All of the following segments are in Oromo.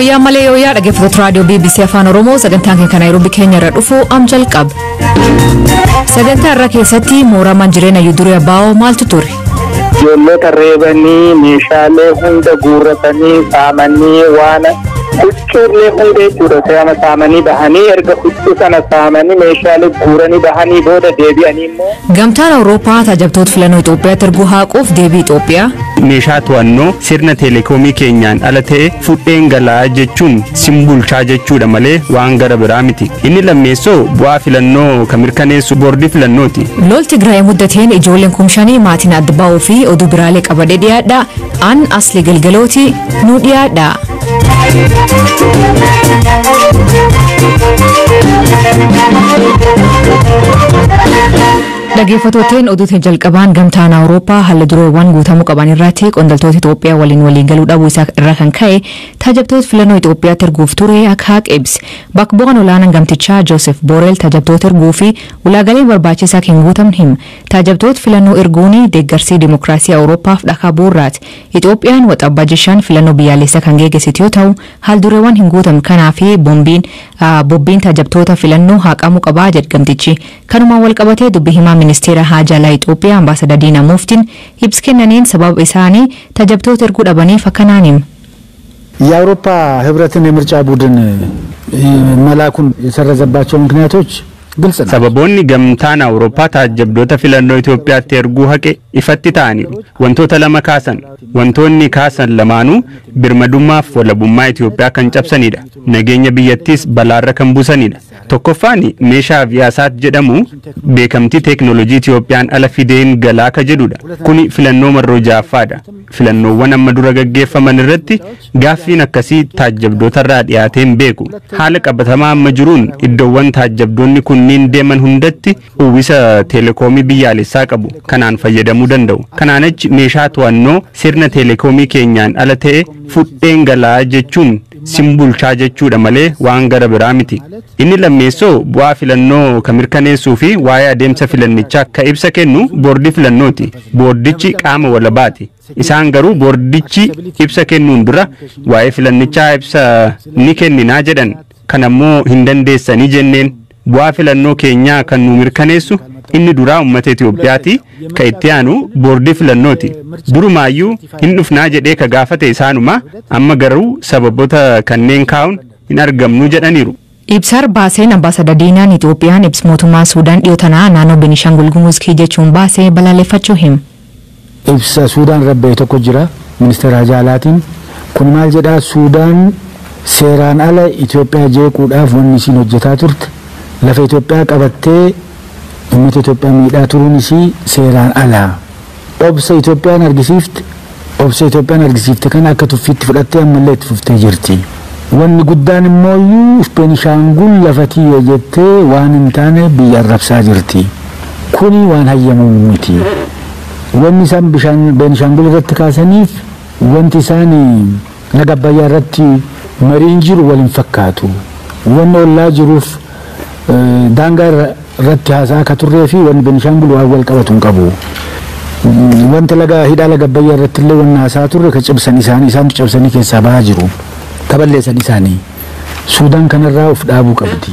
Wayyaa malee yooyaa dhaggeeffattoota raadiyoo BBC Afaan Oromoo sagantaan keenya Naayiroobii keenya irra dhufu am jalqaba. Sagantaa irra keessatti mooramaan jireenya Yuduree Abaa'oo maaltu ture? Ijoollota reebanii meeshaalee hunda guurratanii saamanii waan huccuullee hunda jechuudha seama saamanii bahanii erga huccuu sana saamanii meeshaalee guuranii bahanii booda deebi'anii immoo. Gamtaan Awurooppaa tajaajiltoota filannoo Itoophiyaatti erguu haaquuf deebii Itoophiyaa. meeshaa to'annoo sirna teeleekoomii keenyaan ala ta'e fudheen galaa jechuun simbulchaa jechuudha malee waan gara biraa miti inni lammeessoo bu'aa filannoo kan mirkaneessu boordii filannooti. Lolti Tigraay muddateen ijoolleen kumshanii maatiin adda ba'uu fi oduu biraalee qabadee dhiyaadha. An asli galgalooti nu dhiyaadha. Dhaggeeffattootaan oduutiin jalqabaan gamtaan Awurooppaa haala dureewwan guutamuu qaban irratti qondaaltota Itoophiyaa waliin waliin galuu dhabuu isaa irraa kan ka'e tajaajiltoota filannoo Itoophiyaatti erguuf ture akka haqe ibse. Bakka bu'aan olaanaan gamtichaa Joosef Booreel tajaajiltoota erguu fi ulaagaalee barbaachisaa kan guutamne hima. Tajaajiltoota filannoo erguun deeggarsa dimokiraasii Awurooppaaf dhakaa bu'uuraati. Itoophiyaan waxabajjii shan filannoo biyyaalessaa kan geggeessitu yoo ta'u haal dureewwan hin guutamne kanaaf bombiin bobbiin tajaajiltoota filannoo haqamuu qabaa jedhe gamtichi. Kanumaan wal qabatee dubbi himaa ministeera haajaalaa Itoophiyaa ambaasadar Diinaa Muuftiin ibsa kennaniin sababa isaanii tajaajiltoota erguu dhabaniif akkanaan hima. የአውሮፓ ህብረትን የምርጫ ቡድን መላኩን የሰረዘባቸው ምክንያቶች ግልጽ ነው። Sababoonni gamtaan Awurooppaa tajaajiltoota filannoo Itoophiyaatti erguu haqe ifatti ta'aniiru. Wantoota lama kaasan. Wantoonni kaasan lamaanuu birmadummaaf walabummaa Itoophiyaa kan cabsanidha. Nageenya biyyattiis balaarra kan buusanidha. Tokkoffaan meeshaa aviyaasaat jedhamu beekamtii teeknoolojii Itoophiyaan ala fideen galaa ka jedhudha. Kuni filannoo marroo ja'affaadha. Filannoowwan amma dura gaggeeffaman irratti gaaffiin akkasii taajjabdoota irraa dhiyaatee hin beeku. Haala qabatamaa amma jiruun iddoowwan taajjabdoonni kunniin deeman hundatti uwwisa teelekoomii biyyaalessaa qabu. Kanaan fayyadamuu danda'u. Kanaan achi meeshaa to'annoo sirna teelekoomii keenyaan ala ta'e fudheen galaa jechuun simbulchaa jechuudha malee waan gara biraa miti. Inni lammeessoo bu'aa filannoo kan mirkaneessuu fi waa'ee adeemsa filannichaa ka ibsa kennu boordii filannooti. Boordichi qaama walabaati. Isaan garuu boordichi ibsa kennuun dura waa'ee filannichaa ibsa ni kenninaa jedhan. Kanammoo hin dandeessanii jenneen bu'aa filannoo keenyaa kan nu mirkaneessu inni duraa uummata Itoophiyaati ka itti aanu boordii filannooti. Durumaayyuu hin dhufnaa jedhee ka gaafate isaanuma amma garuu sababoota kanneen kaa'uun hin argamnu jedhaniiru. Ibsar baaseen ambaasadar Diinaan Itoophiyaan ibsa mootummaa Suudaan dhiyoo tanaa naannoo Beenishaangul Gumuz jechuun baasee balaaleffachuu hima. ibsa suudaan rabbe tokko jira ministeera hajaalaatiin kun maal jedhaa suudaan seeraan ala Itoophiyaa jeequudhaaf wanni isiin hojjetaa turte lafa Itoophiyaa qabattee uummata Itoophiyaa miidhaa turuun isii seeraan alaa obsa Itoophiyaan argisiifte obsa Itoophiyaan argisiifte kana akka tuffiitti fudhattee ammallee itti fuftee jirti. Wanni guddaan immooyyuu Beenishaangul lafa tiyya jettee waan hin taane biyya arrabsaa jirti. Kuni waan hayyamuu miti. wanni isaan bishaan beenishaangul irratti kaasaniif wanti isaan laga abbayyaa irratti mariin jiru wal hin fakkaatu wanni ollaa jiruuf daangaa irratti haasaa akka turree fi wanni beenishaangul waan wal qabatu hin qabu. Wanta laga hidhaa laga abbayyaa irratti illee wanni haasaa turre ka cabsan isaanii isaantu cabsanii keessaa bahaa jiru. Kaballeessan isaanii. Suudaan kanarraa of dhaabuu qabdi.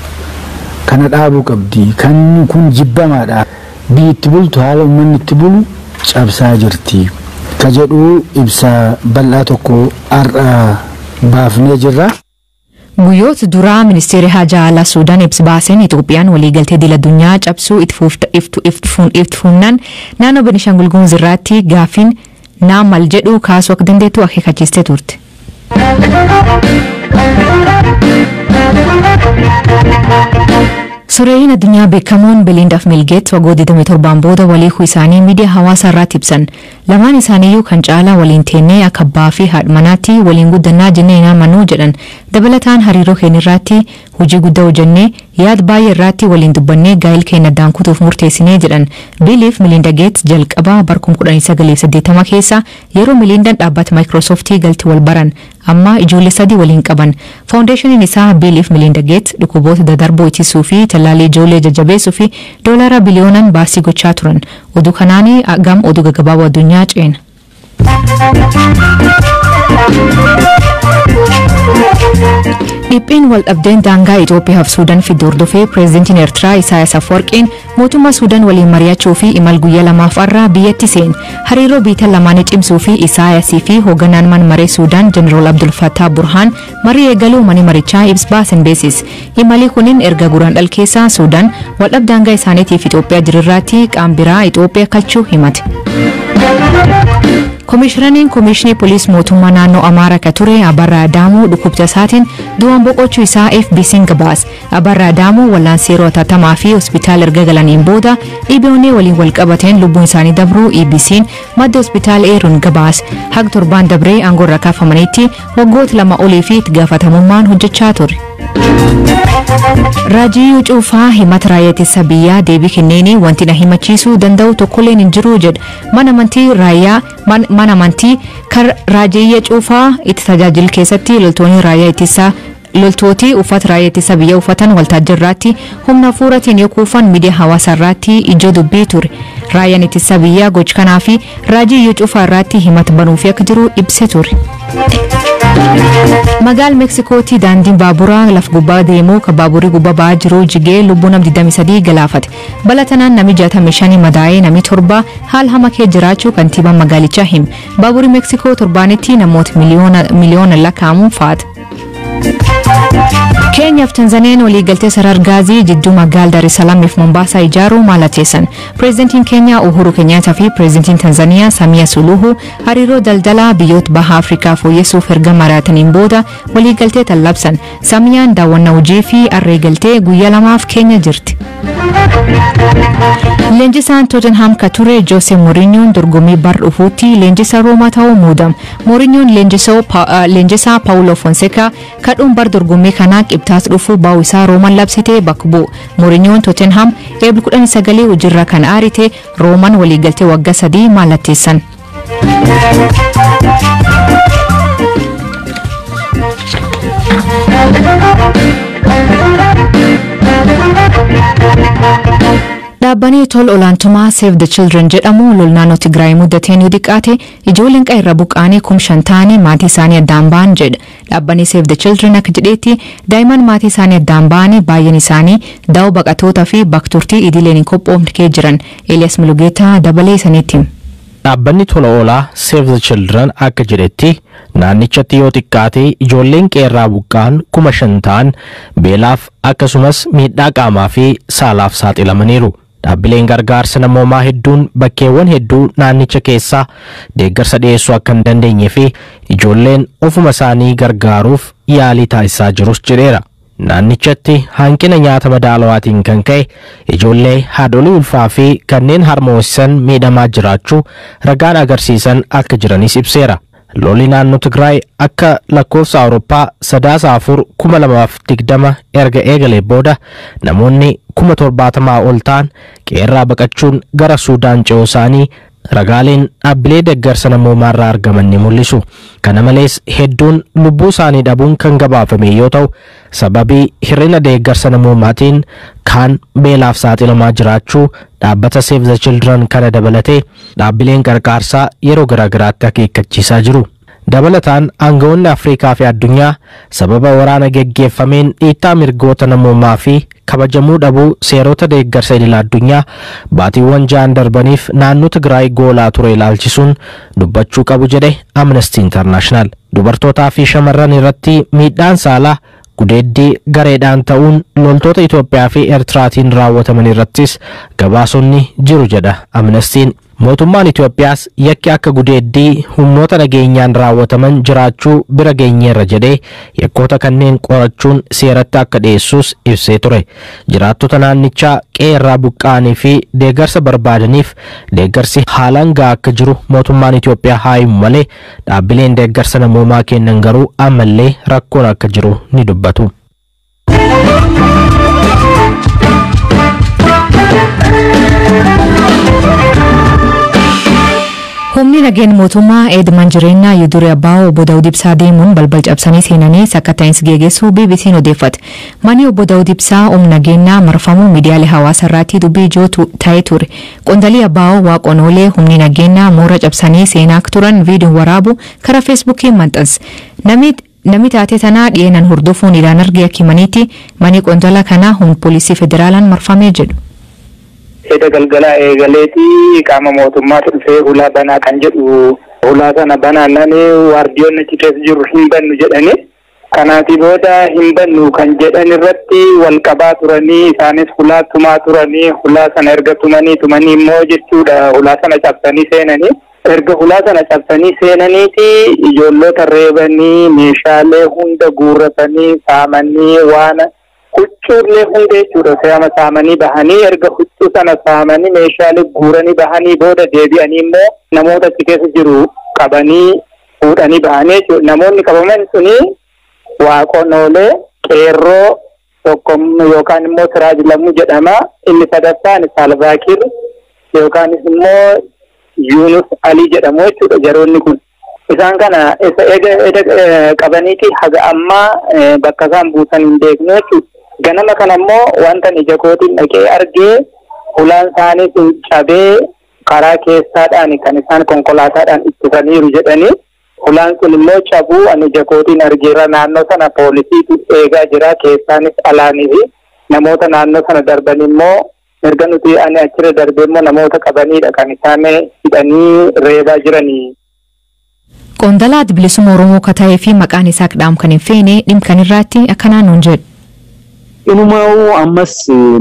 Kana dhaabuu qabdi. Kan kun jibbamaadha. biyyi itti bultu haala uummanni itti bulu cabsaa jirti ka jedhu ibsa bal'aa tokko har'a baafnee jirra. Guyyoota duraa ministeerri haajaa alaa Suudaan ibsa baaseen Itoophiyaan waliigaltee idil addunyaa cabsuu itti fuunnaan naannoo Beenishaangul Gumuz irratti gaaffiin naa mal jedhu kaasuu akka dandeettu akeekkachiistee turte. Soreeyyiin addunyaa beekamoon Belindaaf Milgeet waggoota 27 booda waliikuu isaanii miidiyaa hawaasaa irratti ibsan. Lamaan isaaniiyyuu kan caalaa waliin teennee akka abbaa fi haadha manaatti waliin guddannaa jennee hin amanuu jedhan. Dabalataan hariiroo keenya irratti hojii guddaa hojjennee yaada baay'ee irratti waliin dubbannee gaa'ila keenya addaan kutuuf murteessinee jedhan. Biliif Milinda Geets jalqabaa bara 1980 keessa yeroo Milindaan dhaabbata Maayikiroosooftii galti wal baran amma ijoollee sadii waliin qaban. Faawundeeshiniin isaa Biliif Milinda Geets dhukkuboota dadarboo ittisuu fi tallaalii ijoollee jajjabeessuu fi doolaara biliyoonaan baasii gochaa turan. Oduu kanaanii gam oduu gaggabaaboo addunyaa ceena. Qophii waldhabdeen daangaa Itoophiyaa fi Suudaan fidde hordofee pireezidantiin Eertiraa Isaayaas Afwarqiin mootummaa Suudaan waliin mari'achuu fi imal guyyaa lamaaf irraa biyyatti seen hariiroo biyya lamaanii cimsuu fi Isaayasii fi hoogganaan mana maree Suudaan Jeneraal Abdul Fattah Burhaan marii eegaluu mana marichaa ibsa baasan beeksise. Imalli kunin erga guraandhala keessa Suudaan waldhabdee daangaa isaaniitiif Itoophiyaa jirirraatti qaama biraa Itoophiyaa kalchuu himate. Komishinariin Komishinii Poolisii Mootummaa Naannoo Amaaraa ka ture Abarraa Adaamuu dhukkubsa isaatiin du'aan boqochuu isaa FBC'n gabaase. Abarraa Adaamuu wal'aansa yeroo hatattamaa fi hospitaala erga galaniin booda dhibeewwan waliin wal qabateen lubbuun isaanii dabruu EBC'n madda hospitaala eeruun gabaase. Haga torbaan dabree aangoorra kaafamanitti waggoota lama olii fi itti gaafatamummaan hojjechaa ture. Raajiyyuu Cuufaa himata raayyaa ittisa biyyaa deebii kenneeni wanti na himachiisuu danda'u tokkolleen hin jiru jedha. Mana amantii raayyaa mana amantii kan Raajiyyaa Cuufaa itti tajaajilu keessatti loltoonni raayyaa ittisaa loltooti uffata raayyaa ittisa biyyaa uffatan waltajjirraatti humna fuuratiin yoo kuufan miidiyaa hawaasaa irratti ijoo dubbii ture. Raayyaan ittisa biyyaa gocha kanaa fi Raajiyyuu Cuufaa irratti himata banuuf akka jiru ibsee ture. Magaala Meeksikootti daandiin baaburaa lafa gubbaa deemuu kan baaburri gubbaa ba'aa jiru jigee lubbuu nama 23 galaafate. Balaa tanaan namni 65 madaa'ee namni torba haala hamaa keessa jiraachuu kantiibaan magaalichaa hime. Baaburri Meeksikoo torbaanitti namoota miliyoona lakkaa'amuun faata. Keenyaaf Tanzaniyaan waliigaltee sarara gaazii jidduu magaala Dar es Salaam fi Mombaasaa ijaaruu mallatteessan. Pireezidantiin Keenyaa Uhuru Kenyaattaa fi Pireezidantiin Tanzaniyaa Samiyaa Suluhu hariiroo daldalaa biyyoota baha Afrikaa fooyyessuuf erga mari'ataniin booda waliigaltee tan labsan. Samiyaan daawwannaa hojii fi arreegaltee guyyaa lamaaf Keenya jirti. Leenjisaan Tottenham ka ture Jose Mourinhoon dorgommii bara dhufuutti leenjisaa Roomaa ta'uu muudame. Mourinhoon leenjisaa Paulo Fonseca kadhuun bara dorgommii kanaa qibxaas dhufu baa'u isaa Roomaan labsitee bakka bu'u. Mourinhoon Tottenham eebla 19 hojiirra kan aarite Roomaan waliigaltee waggaa sadii mallatteessan. Dhaabbanni tola ooltummaa Save the Children jedhamu lol naannoo Tigraay mudateen yoo xiqqaate ijoolleen qe'ee buqqaanii kum shan ta'anii maatii isaanii addaan ba'an jedha. Dhaabbanni Save the Children akka jedheetti daa'imman maatii isaanii addaan ba'anii baay'een isaanii daa'oo baqatootaa fi bakturtii idileen hin qophoofne kee jiran. Elias Mulugeetaa dabalee isaniitti. Dhaabbanni tola oolaa Save the Children akka jedhetti naannichatti yoo xiqqaate ijoolleen qe'ee buqqaan kuma shan ta'an beelaaf akkasumas miidhaa qaamaa fi saalaaf saaxilamaniiru. Dhaabbileen gargaarsa namoomaa hedduun bakkeewwan hedduu naannicha keessaa deeggarsa dhiyeessuu akka hin dandeenye fi ijoolleen ofuma isaanii gargaaruuf yaalii taasisaa jirus jedheera. Naannichatti hanqina nyaata madaalawaatiin kan ka'e ijoollee haadholii ulfaa fi kanneen harmoosisan miidhamaa jiraachuu ragaan agarsiisan akka jiranis ibseera. Lolli naannoo Tigraay akka lakkoofsa Awurooppaa sadaasa afur kuma lamaaf digdama erga eegalee booda namoonni kuma torbaatamaa ol ta'an qe'ee baqachuun gara Suudaan ce'uu isaanii ragaaleen dhaabbilee deeggarsa namoomaarraa argaman ni mul'isu. Kana malees hedduun lubbuu isaanii dhabuun kan gabaafame yoo ta'u sababii hir'ina deeggarsa namoomaatiin kaan beelaaf saaxilamaa jiraachuu dhaabbata Save the Children kana dabalatee dhaabbileen gargaarsaa yeroo garaagaraatti akeekkachiisaa jiru. Dabalataan aangawoonni Afrikaa fi addunyaa sababa waraana geggeeffameen dhiittaa mirgoota namoomaa fi kabajamuu dhabuu seerota deeggarsa idil addunyaa baatiiwwan ja'an darbaniif naannoo Tigraay goolaa ture ilaalchisuun dubbachuu qabu jedhe Amnesty International. Dubartootaa fi shamarran irratti miidhaan saalaa gudeeddii gareedhaan ta'uun loltoota Itoophiyaa fi Eertiraatiin raawwataman irrattis gabaasonni jiru jedha Amnestiin. Mootummaan Itoophiyaas yakki akka gudeeddii humnoota nageenyaan raawwataman jiraachuu bira geenyeerra jedhee yakkoota kanneen qorachuun seeratti akka dhiyeessus ibsee ture. Jiraattota naannichaa qe'ee buqqa'anii fi deeggarsa barbaadaniif deeggarsi haalaan gahaa akka jiru mootummaan Itoophiyaa haa himu malee dhaabbileen deeggarsa namoomaa kennan garuu ammallee rakkoon akka jiru ni dubbatu. Humni nageenya mootummaa eedman jireenyaa Yuduree Abbaa obbo Daawud Ibsaa deemuun balbal cabsanii seenanii sakkattaa'insi geggeessuu BBC'n odeeffate. Manni obbo Daawud Ibsaa humna nageenyaa marfamuu miidiyaalee hawaasaa irratti dubbii ijoo ta'ee ture. Qondaalii Abbaa Waaqonoolee humni nageenyaa moora cabsanii seenaa turan viidiyoon waraabu karaa feesbuukii maxxanse. Namni Namni taatee tanaa dhiyeenan hordofuun ilaan arge akkimaniitti manni qondala kanaa humna poolisii federaalaan marfamee jedhu. Edda galgalaa eegaleeti qaama mootummaa dhufee hulaa banaa kan jedhu hulaa sana banaannani waardiyoonni achi keessa jiru hin bannu jedhani. Kanaatii booda hin bannu kan jedhan irratti wal qabaa turanii isaanis hulaa tumaa turanii hulaa sana erga tumanii tumanii immoo jechuudha hulaa sana cabsanii seenanii. Erga hulaa sana cabsanii seenaniiti ijoollota reebanii meeshaalee hunda guurratanii saamanii waan huccuullee hunda jechuudha seama saamanii bahanii erga huccuu sana saamanii meeshaalee guuranii bahanii booda deebi'anii immoo namoota achi keessa jiru qabanii fuudhanii bahanii jechuudha. Namoonni qabaman suni waaqonnoolee qeerroo tokko yookaan immoo siraaj lammuu jedhama. Inni sadaffaan saalvaakir yookaanis immoo Yunus Ali jedhamu jechuudha jaroonni kun. Isaan kana eda qabaniiti haga ammaa bakka isaan buusan hin beeknu jechuudha. Ganama kana immoo wanta ija kootiin dhaqee argee ulaan isaanii sun cabee karaa keessaadhaan kan isaan konkolaataadhaan ittisaniiru jedhanii ulaan sun immoo cabuu ani ija kootiin argeera naannoo sana poolisiitu eegaa jira keessaanis alaanii fi namoota naannoo sana darban immoo erga nuti ani achirra darbee immoo namoota qabaniidha kan isaan hidhanii reebaa jiranii. Qondalaa bilisummaa Oromoo kan ta'ee fi maqaan isaa qadaam kan hin feene dhimkan irraatti akkanaan nuun jedhu. Inumaa ammas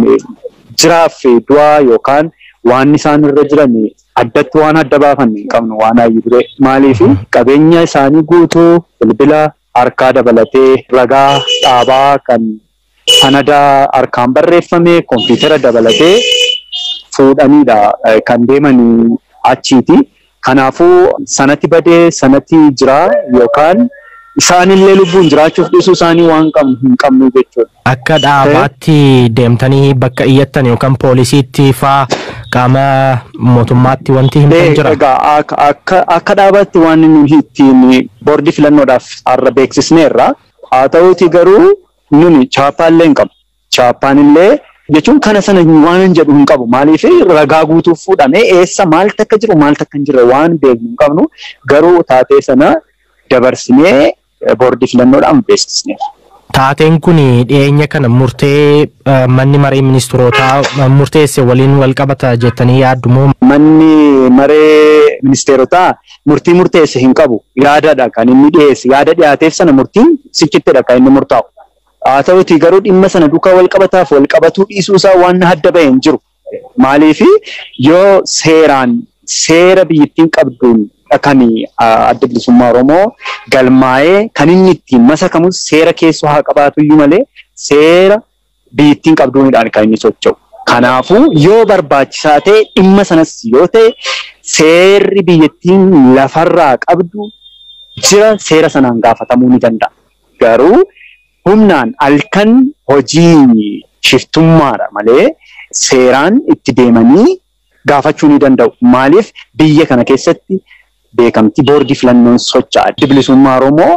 jiraaf du'aa yookaan waan isaan irra jiran addatti waan adda baafanne hin qabnu waan hayyuu ture. Maaliif qabeenya isaanii guutuu bilbila harkaa dabalatee ragaa dhaabaa kan sanada harkaan barreeffame kompiitara dabalatee fuudhaniidha kan deemanii achiiti. Kanaafuu sanatti badee sanatti jira yookaan isaanillee lubbuun jiraachuuf dhiisuu isaanii waan hin qabnu jechuudha. Akka dhaabaatti deemtanii bakka iyyattan yookaan poolisiitti faa qaama mootummaatti wanti himtan jira. Egaa akka dhaabaatti waan nuyi ittiin boordii filannoodhaaf har'a beeksisneerra. Haa ta'uuti garuu nuni chaappaallee hin qabu. Chaappaan illee jechuun kana sana waan hin jedhu hin qabu. Maaliif ragaa guutuuf fuudhamee eessa maaltu akka jiru maaltu akka hin jirre waan beeknu hin qabnu garuu taatee sana dabarsinee boordii filannoodhaan beeksisneera. Taateen kun dhiyeenya kana murtee manni maree ministeerotaa murteesse waliin wal qabata jettanii yaaddu moo? Manni maree ministeerotaa murtii murteesse hin qabu. Yaadadha kan inni dhiyeesse. Yaada dhiyaateef sana murtiin sichittidha kan inni murtaa'u. Haa ta'uti garuu dhimma sana duukaa wal qabataaf wal qabatuu dhiisuu isaa waan adda bahee hin jiru. Maaliif yoo seeraan seera biyyattiin qabduun kan adda bilisummaa Oromoo galmaa'ee kan inni ittiin masakamus seera keessoo haa qabaatu iyyuu malee seera biyyattiin qabduunidhaan kan inni socho'u. Kanaafuu yoo barbaachisaa ta'e dhimma sanas yoo ta'e seerri biyyattiin lafarraa qabdu jira seera sanaan gaafatamuu ni danda'a. Garuu humnaan halkan hojii shiftummaadha malee seeraan itti deemanii gaafachuu ni danda'u. Maaliif biyya kana keessatti beekamtii boordii filannoon socho'a. Addi bilisummaa Oromoo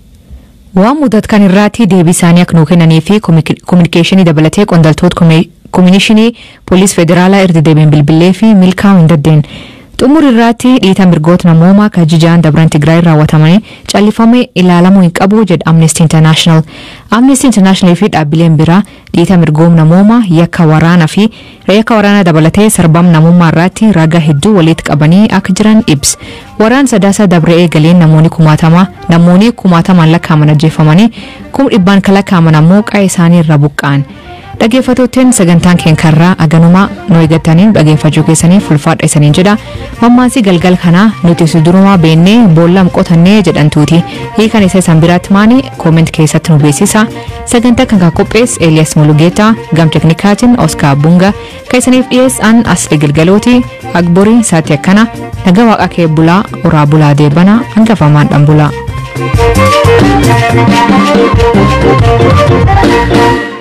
Waan mudatu kan irraatti deebii isaanii akka nuu kennanii fi kominikeeshinii dabalatee qondaaltota koominishinii poolis federaalaa erga deebiin bilbilee fi milkaa'uu hin daddeen. Xumura irratti dhiita mirgoota namoomaa kan jijaan dabran Tigraay raawwatamanii callifamee ilaalamuu hin qabu jedha Amnesty International. Amnesty International fi dhaabbileen biraa dhiita mirgoom namoomaa yakka waraanaa fi yakka waraanaa dabalatee sarbam namummaa irratti ragaa hedduu walitti qabanii akka jiran ibsa. Waraan sadaasa dabree eegaleen namoonni kumaatama namoonni kumaatamaan lakkaaman ajjeefamanii kum dhibbaan kan lakkaaman ammoo qa'ee isaanii irra buqqa'an. Dhaggeeffattootteen sagantaan keenkarraa aganumaa nu eeggatanii dhaggeeffachuu keessaniif ulfaadha isaniin jedha. Mammaasii galgal kanaa nuti sudurumaa beennee boolla qotannee jedhantuuti. Hiikan isa isaan biraatti maani kooment keessatti nu beeksisa. Sagantaa kan qophees Eeliyaas Mulugeetaa gam teknikaatiin Oskaar Bunga kan isaniif dhiyeessan asli galgalooti agborii saati akkana nagaa waaqa kee bulaa oraa bulaa deebana hangafamaan dhan bulaa.